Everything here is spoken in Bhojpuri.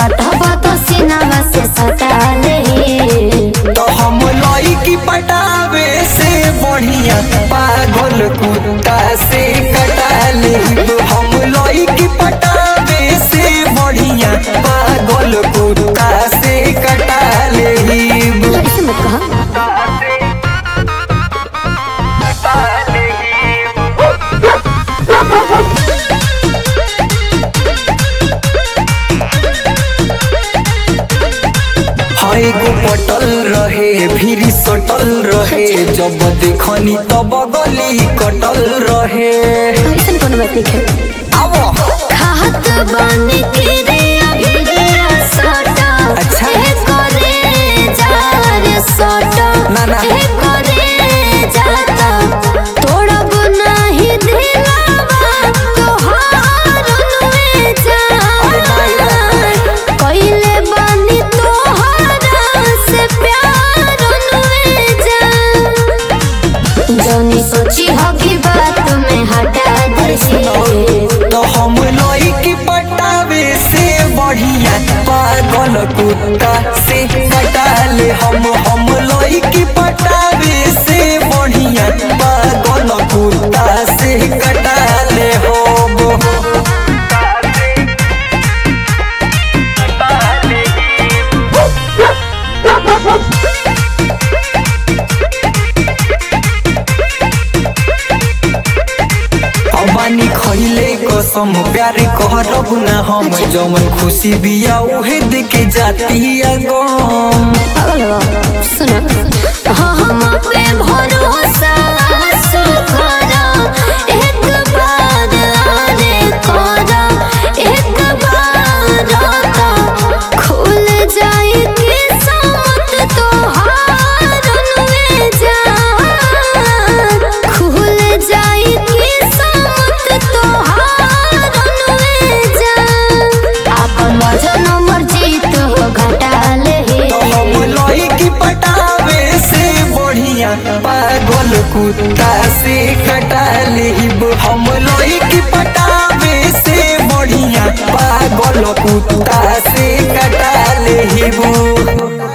सटहब तो सीनावा से सटा ले तो हम लड़की पटावे से बढ़िया पागल कुत्ता से कटा ले हम लड़की पटावे से बढ़िया पागल कुत्ता से कटा ले ऐसे मत कहा हाय गो पटल रहे फिर सटल रहे जब देखनी तब गली कटल रहे ऐसे कोनो बात नहीं है आवो खात बानी के रे अभिरिया सटा अच्छा। ए करे जा रे सटा ना, ना। ए करे जाता तोड़ब नाही दिलावा तोहार नुए जा कइले बानी तोहरा से प्यार नुए जा जौनी सोची हो की बात में हटा दे तो हम लड़की पटावे से बढ़िया पागल कुत्ता से कटाले हम हम लड़की पटावे से बढ़िया पागल कुत्ता से कटाले हम अबानी खइले कसम प्यार कहरब ना हम जमन खुशी बिया उहे देके जाती गम सुना हम पे भरोसा सुखरा एक बार आने करा एक बार आता खुल जाए किस्मत तोहार में जा खुल जाए किस्मत तोहार में जा अपन वजन मर्जी तो घटा ले हम लड़की पटावे से बढ़िया पागल कुत्ता से कटा लेब हम लड़की पटावे से बढ़िया पागल कुत्ता से कटा लेब